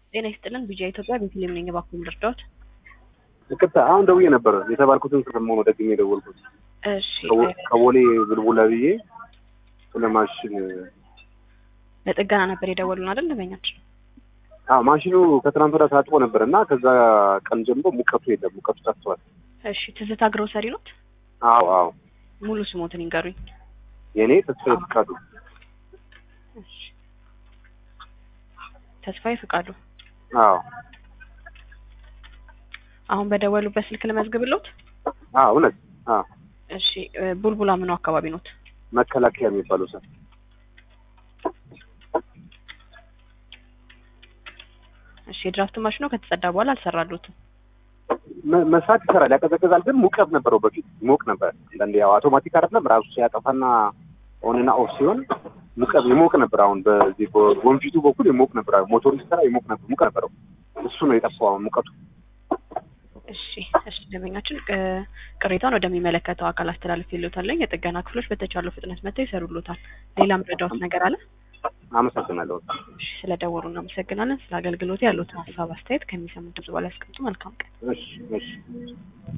ጤና ይስጥልን ቢጂአይ ኢትዮጵያ ቤተልሔም ነኝ። እባክዎን ልርዳዎት? ይቅርታ አሁን ደውዬ ነበረ የተባልኩትን ሰሞኑ ነው ደግሜ የደወልኩት እሺ ከቦ- ከቦሌ ብልቡላ ብዬ ስለ ማሽን ለጥገና ነበር የደወሉን አይደል? ደንበኛችን አዎ ማሽኑ ከትናንት ወዲያ ታጥቦ ነበር እና ከዛ ቀን ጀምሮ ሙቀቱ የለም ሙቀቱ ጠፍቷል እሺ ትዝታ ግሮሰሪ ኖት? አዎ አዎ ሙሉ ስሞትን ይንገሩኝ። የእኔ ተስፋዬ ፍቃዱ እሺ ተስፋዬ ፍቃዱ። አዎ አሁን በደወሉበት ስልክ ልመዝግብሎት? አዎ እውነት አዎ እሺ እ ቡልቡላ ምኑ አካባቢ ኖት? መከላከያ የሚባለው ሰው እሺ የድራፍት ማሽኑ ከተጸዳ በኋላ አልሰራሉትም። መ- መስራት ይሰራል ያቀዘቅዛል ግን ሙቀት ነበረው በፊት ይሞቅ ነበር አንዳንዴ ያው አውቶማቲክ አይደለም ራሱ ሲያጠፋና ኦንና ኦፍ ሲሆን ሙቀት ይሞቅ ነበር አሁን በዚህ በወንፊቱ በኩል ይሞቅ ነበር ሞቶሩ ሲሰራ ይሞቅ ነበር ሙቀት ነበረው እሱ ነው የጠፋው አሁን ሙቀቱ እሺ እሺ ደንበኛችን እ ቅሬታውን ወደሚመለከተው አካል አስተላልፍ ይሉታለኝ። የጥገና ክፍሎች በተቻለው ፍጥነት መጥተው ይሰሩሉታል። ሌላ ምረዳዎት ነገር አለ? አመሰግናለሁ እሺ ስለደወሉ እናመሰግናለን። ስለ አገልግሎት ያሉትን ሀሳብ አስተያየት ከሚሰሙት ድምጽ በላይ ያስቀምጡ። መልካም ቀን። እሺ እሺ